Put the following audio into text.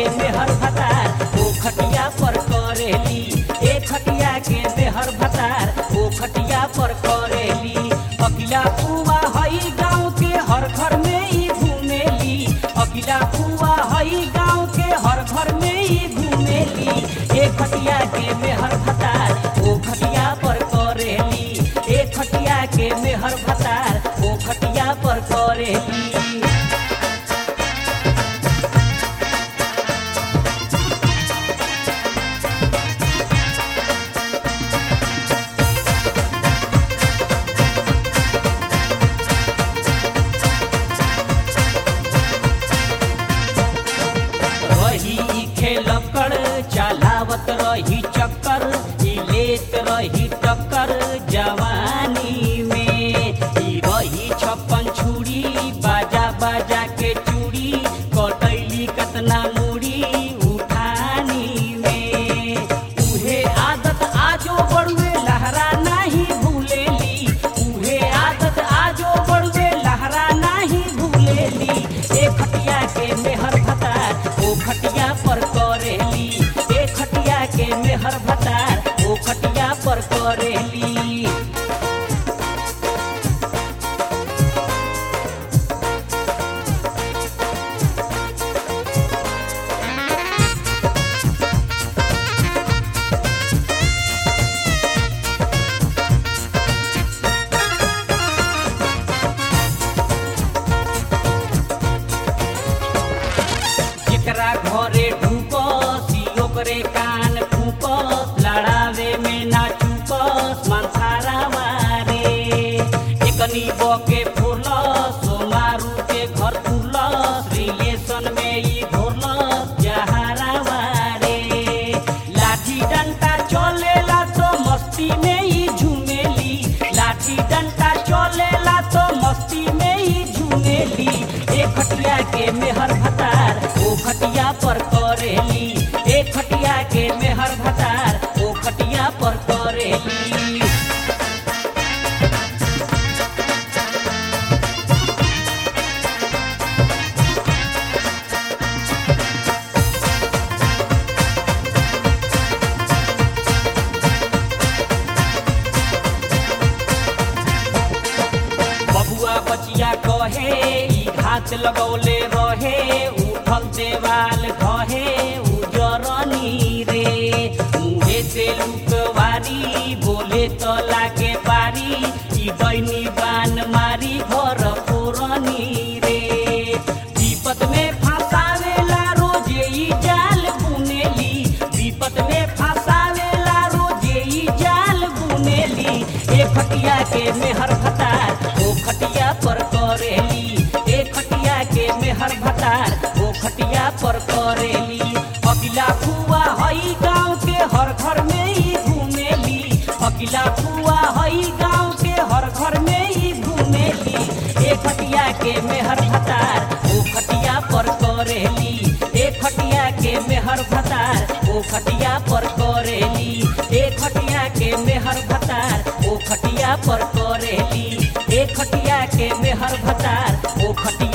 के मेहर भतार ओ खटिया पर करेली ए खटिया के मेहर भतार ओ खटिया पर करेली अकिला पुआ हई गाँव के हर घर में ही घूमेली अकिला पुआ हई गाँव के हर घर में ही घूमेली ए खटिया के मेहर भतार ओ खटिया पर करेली ए खटिया के मेहर भतार ओ खटिया पर करेली रही खेलकर चलावत रही चक्कर ई लेत रही टक्कर जवानी में ई रही छप्पन छुरी बाजा बाजा के चूड़ी कटैली कतना मुड़ी उठानी में उहे आदत आजो बड़ुए लहरा नहीं भूलेली उहे आदत आजो बड़ुए लहरा नहीं भूलेली ए खटिया के मेहर भतार ओ खटिया पर करेली ए खटिया के मेहर भतार ओ खटिया पर करेली जेकरा घरे ढूपस ओकरे कान फूपस लड़ावे में ना चूपस मनसारा मारे एकनी बके फुरलस सोमारू के घर फुरलस रिलेशन में ई घोरलस जहारा मारे लाठी डंडा चलेला तो मस्ती में ही झूमेली लाठी डंडा चलेला तो मस्ती में ही झूमेली ए खटिया के मेहर भतार ओ खटिया पर करेली ए खटिया के मेहर भतार ओ खटिया पर करेली बबुआ बचिया कहे ई घात लगौले रहे उठल देवाल कहे उजरनी रे मुहे से लुकवारी बोले तो लागे पारी ई दैनी बान मारी घर पुरनी रे विपत में फंसावेला रोजे ई जाल बुनेली विपत में फंसावेला रोजे ई जाल बुनेली ए खटिया के मेहर भतार ओ खटिया पर करेली ए खटिया के मेहर भतार ओ खटिया पर करेली अकिला फुआ हई गाँव के हर घर में ही घूमेली अकिला फुआ हई गाँव के हर घर में ही घूमेली ए खटिया के मेहर भतार ओ खटिया पर करेली ए खटिया के मेहर भतार ओ खटिया पर करेली ए खटिया के मेहर भतार ओ खटिया पर करेली ए खटिया के मेहर भतार ओ खटिया